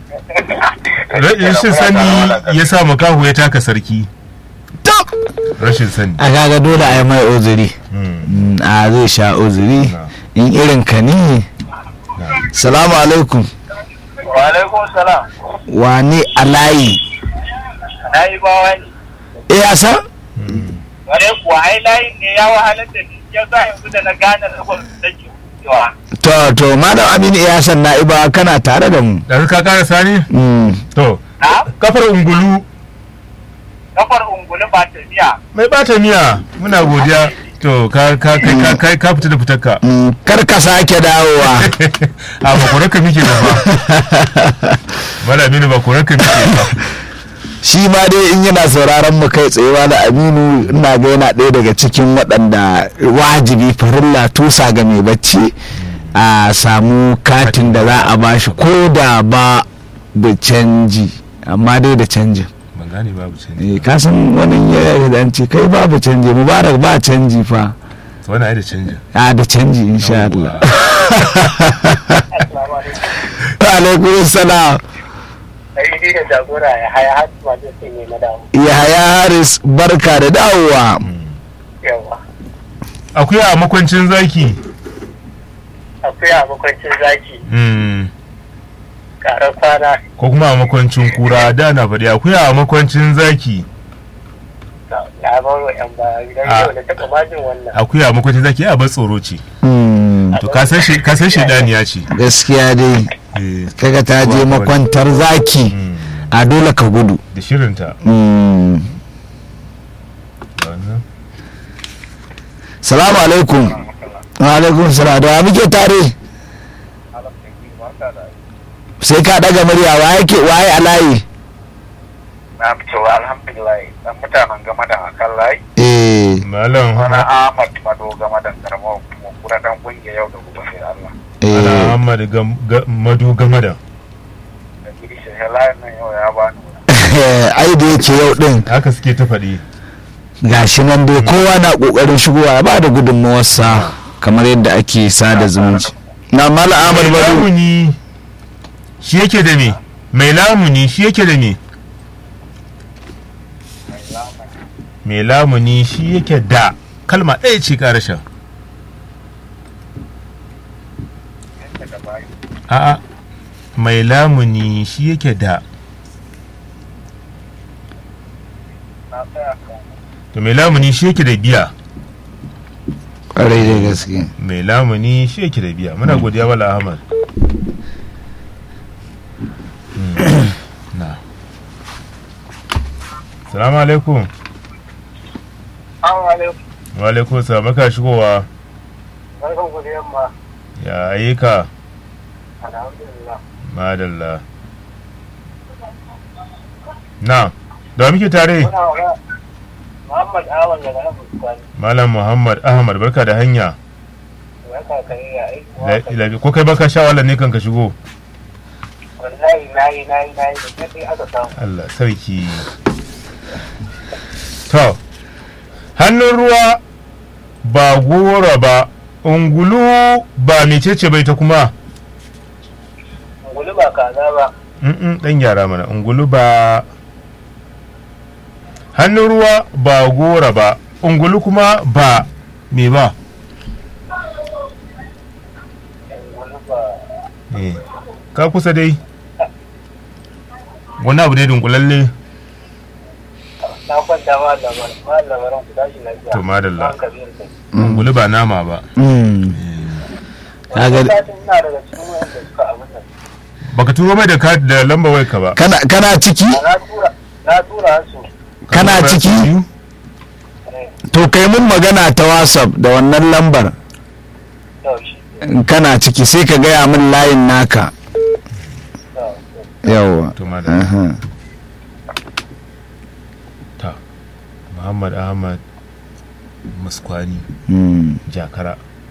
rashin sani ya sa makahu ya taka sarki to rashin sani a kaga dole a yi mai uzuri Mm, Mm, a zai sha uzuri Na. in irin ka ne salamu alaikum Wa alaikum salam. wane alayi Na yi bawa ne. eh a san mm. Wale kuwa ai layin ne ya wahalar da ni ya sa yanzu da na gane rabon da ke cewa. to to malam aminu ya san na'iba kana tare da mu ɗazu ka ƙara sani Mm, to Na kafar ungulu kafar ungulu ba ta biya. mai bata miya muna godiya to ka ka kai ka kai ka fita da fitarka mm, kar ka sake dawowa a ba korarka muke ba fa malami ne ba korarka muke ba shi ma dai in yana sauraron mu kai tsayewa da aminu ina ga yana ɗaya daga cikin waɗanda wajibi farilla tusa ga mai bacci a samu katin da za a bashi ko da ba da canji amma dai da canjin ban gane babu canji eh ka san wani ya zance kai babu canji mubarak ba canji fa to wani ai da canji a da canji insha Allah wa alaikum salam Sai ni da jagora ya haya har ma da sai ne na dawo. yahaya haris barka da dawowa Yawa. akwai a makwancin zaki Akwai a makwancin zaki. Mm. Karar kwana. ko kuma a makwancin kura da na faɗi akwai a makwancin zaki Na bar wa yan baya. Idan Ah. yau da taɓa majin wannan. akwai a makwancin zaki a bar tsoro ce Mm, to ka san shi ka san shedaniya ce gaskiya dai Eh, kaga ta je makwantar zaki mm. a dole ka gudu da shirinta Mm. wannan salamu alaikum wa alaikum salam da wa muke tare sai ka daga murya wa yake waye a layi Na fito alhamdulillah dan mutanen game da akan layi. eh malam Wani Ahmad Mado game da karamar kuma kura dan kungiya yau da gobe sai Allah. ana eh Ahmad Gam- Ga- Madu Gamada Da gidi shi layin nan yau ya bani wani. ai da yake yau din haka suke ta faɗi gashi nan dai kowa na kokarin shigowa ya bada gudunmawarsa kamar yadda ake sada zumunci na mala ahmad mai badu lamuni shi yake da me mai lamuni shi yake da me mai lamuni shi yake da kalma ɗaya ce ƙarashin a'a mai lamuni shi yake da Na tsaya kan to mai lamuni shi yake da biya kwarai da gaske mai lamuni shi yake da biya muna godiya wala ahmad Mm. na salamu alaikum Assalamu alaikum. wa alaikum salam maka shigowa Barkan ku da yamma. ya ayyuka Alhamdulillah. madalla na da muke tare Muna wa Muhammad Awan daga nan Fuskani. malam muhammad ahmad barka da hanya Barka ka yi ya aiki. La- la- ko kai baka sha wahala ne kan ka shigo Wallahi na yi na yi na yi da kai aka samu. Allah sarki to hannun ruwa ba gora ba ungulu ba mecece bai ta kuma Ungulu ba kaza ba. Mm-mm, dan gyara mana ungulu ba hannun ruwa ba gora ba ungulu kuma ba me ba Ungulu ba. Eh, ka kusa dai wani abu dai dunkulalle Na kwanta ma lamarin ma lamarin ku tashi lafiya. To, madalla. An kabir kai. ungulu ba nama ba Mm. Wani Kaga- satin ina daga cikin wanda suka abin nan. baka turo mai da ka- da lamba wai ka ba kana kana ciki Na tura na tura su. kana Ka tura ciki biyu? Eh, to kai mun magana ta whatsapp da wannan lambar to shi. in kana ciki sai ka gaya min layin naka To, to. yawa to madalla Aha. ta muhammad ahmad muskwani Mm. jakara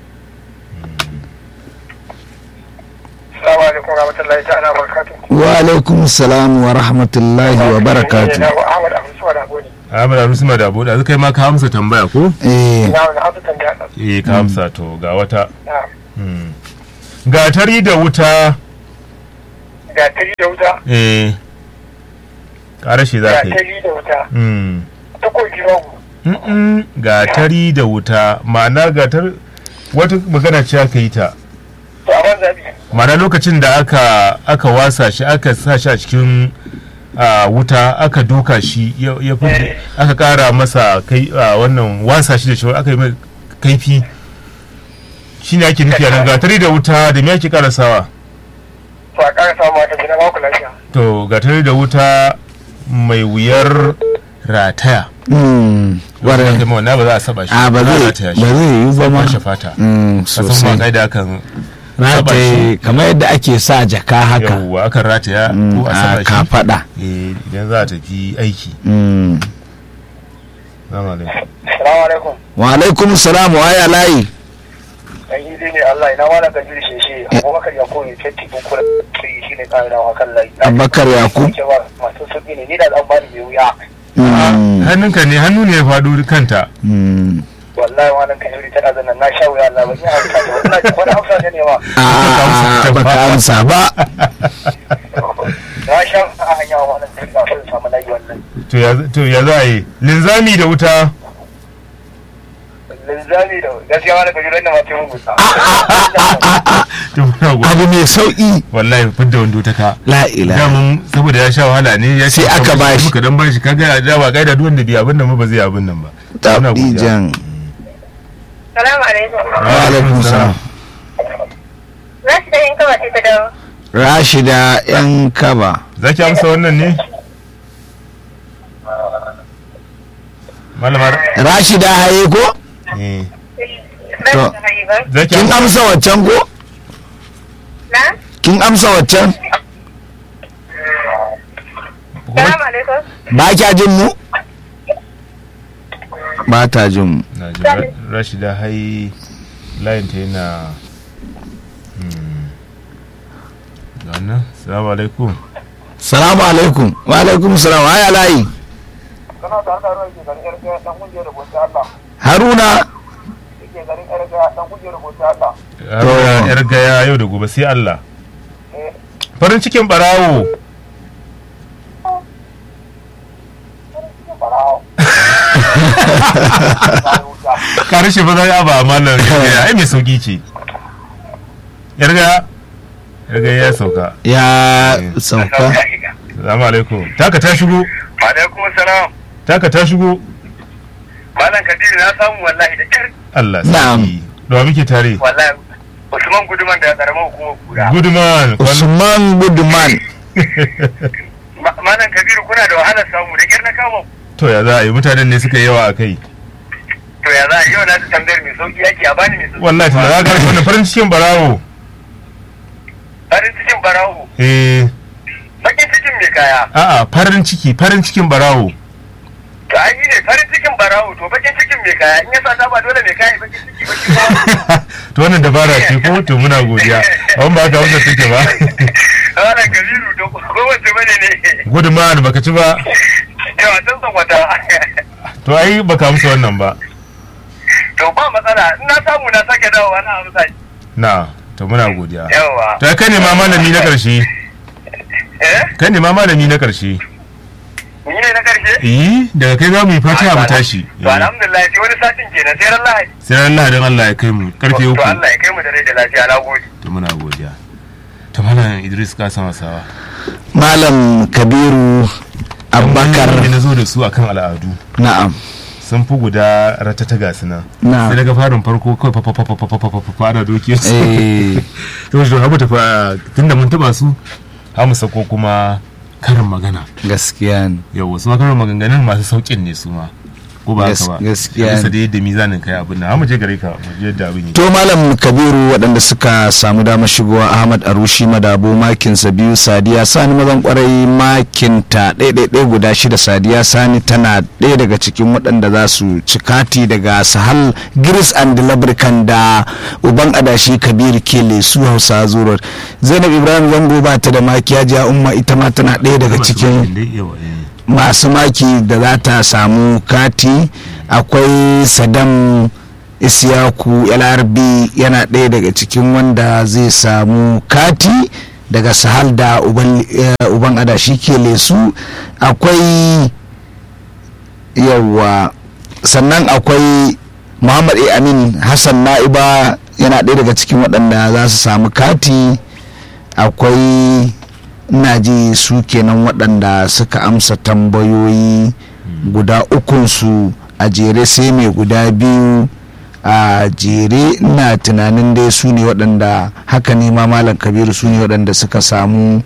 Assalamu alaikum warahmatullahi ta'ala barakatuh. wa alaikum salam wa rahmatullahi wa barakatu Na Ahmad Abu Suwa da Gode. ahmad arusma da abu da kai ma ka amsa tambaya ko eh Na wani abu tambaya ɗan. eh ka amsa to ga wata Na. Hmm. gatari da wuta gatari da wuta eh ƙarashi za ka yi gatari da wuta Mm. takobi babu Mm-mm, gatari da wuta ma'ana gatar wata magana ce aka yi ta to a ban zabi ma'ana lokacin da aka aka wasa shi aka sa shi a cikin ah, wuta aka duka shi ya ya fi aka kara masa kai ah, wannan wasa shi da shi aka yi mai kaifi shine ake nufi a nan gatari da wuta da me ake karasawa to a ƙara samu wata gina ba ku lafiya to gatari da wuta mai wuyar rataya Mm, wannan ƙwarai. kai wannan ba za a saba shi a ba za a zai rataya ba zai yi ba ma Kwashe fata Mm, ka san ma sosai kaida kan rataye kamar yadda ake sa jaka haka yawwa akan rataya Mm, ko a a saba shi kafaɗa eh, idan za a tafi aiki Mm. Salamu alaikum. salamu alaikum wa alaikum salam wa ya layi dan yi ne Allah ina ma na gajiri sheshe abubakar ya koyi fetti kun kula sai shi ne ƙara dawa kan layi Abubakar Yakub. cewa masu sauƙi ne ni da zan bani mai wuya Mm, hannunka ne hannu ne ya faɗo kanta mm. wallahi wannan kan yuri tana zannan na sha wuya Allah ban yi hausa ne wallahi wani hausa ne ne ma a baka amsa ba na sha a hanya wa wannan kai kafin samu layi wannan to ya to ya za a yi linzami da wuta linzami da gaskiya wani gajiri wannan ma sai mun gusa to muna go abu mai sauƙi wallahi fidda wando ta ka la ilaha damun saboda ya sha wahala ne ya Sai ce aka bashi. muka dan bashi kaga da ba kaida duk wanda bi abin nan ba ba zai abin nan ba Muna godiya. tabijan Salamu alaikum. wa alaikum salam Na shi da yin kawai sai ta dawo. rashida yan kaba zaki amsa wannan ne malamar rashida haye ko eh Na To. shi da hayi ba. zaki kin amsa amsa waccan ko Na? kin amsa waccan Salamu alaikum. ba kya jin mu ba ta jin mu na ji Ra- rashida hai layin ta yana hmm. ga wannan salamu alaikum salamu alaikum wa alaikum salam wa ya layi kana tare da ruwa ke garin yarda dan kungiyar rubuta Allah haruna ke garin yarda dan kungiyar rubuta Allah Haruna yar gaya yau da gobe sai Allah eh farin cikin barawo barawo karshe ba za a ba malar gaya ai mai sauki ce yar gaya yar gaya ya sauka ya sauka salamu alaikum taka ta shigo alaikum salam taka ta shigo malam kadiri na samu wallahi da kyar Allah Na'am. sarki da wa muke tare wallahi usman guduman da karamar hukumar kura good man usman budman Ma- malam kabiru kuna da wahalar samu da kyar na kama ku. to ya za a yi mutanen ne suka yi yawa a kai to ya za a yau na ta tambayar mai sauki yake a bani mai sauki wallahi tun da za ka rasa wannan farin cikin barawo farin cikin barawo eh bakin cikin mai kaya a'a farin ciki farin cikin barawo to an yi ne farin cikin barawo to bakin cikin mai kaya in ya sa ta ba dole mai kaya bakin ciki bakin kaya to wannan dabara ce ko to muna godiya an ba ka wanda take ba malam kabiru to ko wace bane ne good man baka ci ba yawa sun san wata to ai baka amsa wannan ba to ba matsala in na samu na sake dawowa na amsa shi. na to muna godiya yawa to ai kai ne ma malami na karshe eh kai ne ma malami na karshe ni ne na karshe eh daga kai za mu yi fatiha mu tashi to alhamdulillah sai wani satin kenan sai ran lahadi sai ran lahadin Allah ya kai mu karfe to uku Allah ya kai mu da rai da lafiya na gode to muna godiya to malam Idris ka sama sawa malam kabiru abubakar da na zo da su akan al'adu na'am sun fi guda ratata ga su nan Na'am. sai daga farin farko kawai fa fa fa fa fa fa fa fa fa fara doke su eh to shi hamu tafi tunda mun taba su hamu sako kuma karin magana gaskiya ne yau wasu ma karin maganganun masu saukin ne su ma ko ba haka ba Gas- gaskiya bisa ne. da yadda mizanin kai abin nan hamu je gare ka mu je yadda abin yi to malam kabiru waɗanda suka samu damar shigowa ahmad arushi madabo makinsa biyu sadiya sani mazan kwarai makinta ɗaiɗaiɗai guda shida sadiya sani tana ɗaya daga cikin waɗanda za su ci kati daga sahal giris and labrikan da uban adashi kabiru kele su hausa zurar zainab ibrahim zango ba ta da makiya jiya umma ita ma tana ɗaya daga cikin masu maki da za ta samu kati akwai sadam isyaku lrb yana ɗaya daga cikin wanda zai samu kati daga sahal da uban, eh, uban adashi ke lesu akwai yawa sannan akwai muhammad a amin hassan na'iba yana ɗaya daga cikin waɗanda za su samu kati akwai ina ji su kenan waɗanda suka amsa tambayoyi guda ukunsu a jere sai mai guda biyu a jere ina tunanin dai su ne waɗanda haka ne ma malam kabiru su ne waɗanda suka samu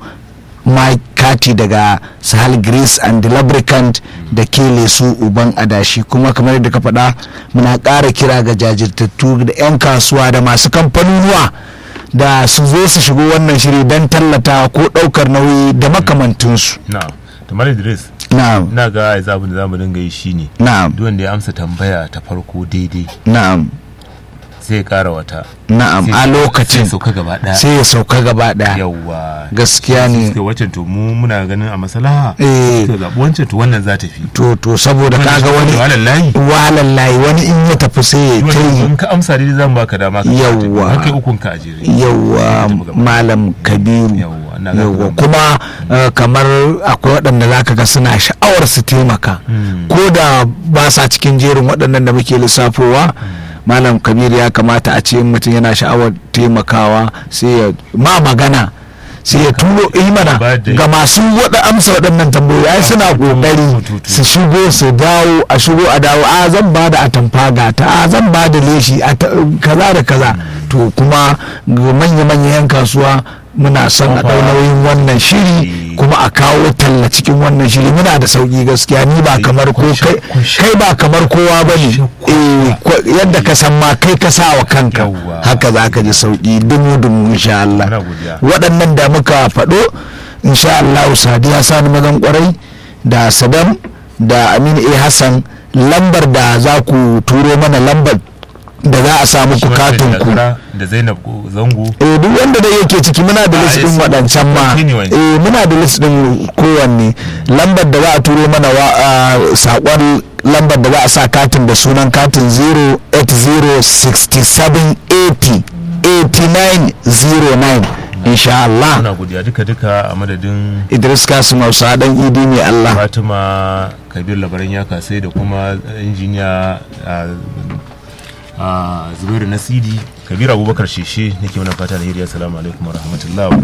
kati daga sahal greece and the lubricant da kele su uban adashi kuma kamar yadda ka faɗa muna ƙara kira ga jajirtattu da 'yan kasuwa da masu kamfanonuwa da su zo su shigo wannan shiri don tallata ko ɗaukar nauyi da makamantinsu na'am tamar idris na'am ina ga yanzu abin da zamu dinga yi shine na'am duk wanda ya amsa tambaya ta farko daidai na'am sai ya kara wata na'am Sai- a lokacin sai ya sauka gaba daya sai ya sauka gaba ɗaya yawwa gaskiya ne suka wancan to mu muna ganin a maslaha Eh. suka zaɓi wancan to wannan za ta fi to to saboda kaga wani wallahi walallahi wani in ya tafi sai ya ta yi in ka amsa daidai zan baka dama ka Yawwa. har kai ukun ka a jere yawwa malam kabiru Yawwa, ina ga yawwa kuma- kuma eh, kamar akwai waɗanda za ka ga suna sha'awar su taimaka Hmm. ko da ba sa cikin jerin waɗannan da muke lissafowa malam kabiru ya kamata a ce in mutum yana sha'awar taimakawa sai ya ma magana sai ya turo imana Ba da- ga masu waɗa amsa waɗannan tambayoyi ai suna ƙoƙari tutu. su shigo su dawo a shigo a dawo a zan ba da atamfa gata a zan ba da leshi a ta- kaza da kaza to kuma ga manya-manyan 'yan kasuwa muna son a ɗau nauyin wannan shiri kuma a kawo talla cikin wannan shiri muna da sauƙi gaskiya ni ba kamar ko kai kai ba kamar kowa ba ne Eh, ko- yadda ka san ma kai ka sa wa kanka Yawwa. haka za ka ji sauƙi dumu-dumu insha Allah Muna godiya. waɗannan da muka faɗo insha Allah sadiya sani mazan kwarai da sadam da aminu a hassan lambar da za ku turo mana lambar da za a samu ku katin ku da zainab zango eh duk wanda dai yake ciki muna da Ah, list din yes. waɗancan ma Continue. eh muna da list din kowanne lambar da za a turo mana wa ah, saƙon lambar da za a sa katin da sunan katin 0806780 8909 insha Allah muna godiya duka duka a madadin Idris Kasim Hausa dan idi ne Allah fatima kabir labaran ya kasai da kuma injiniya a a zubairu nasidi kabir abubakar sheshe nake mana fata alheri assalamu alaikum wa rahmatullahi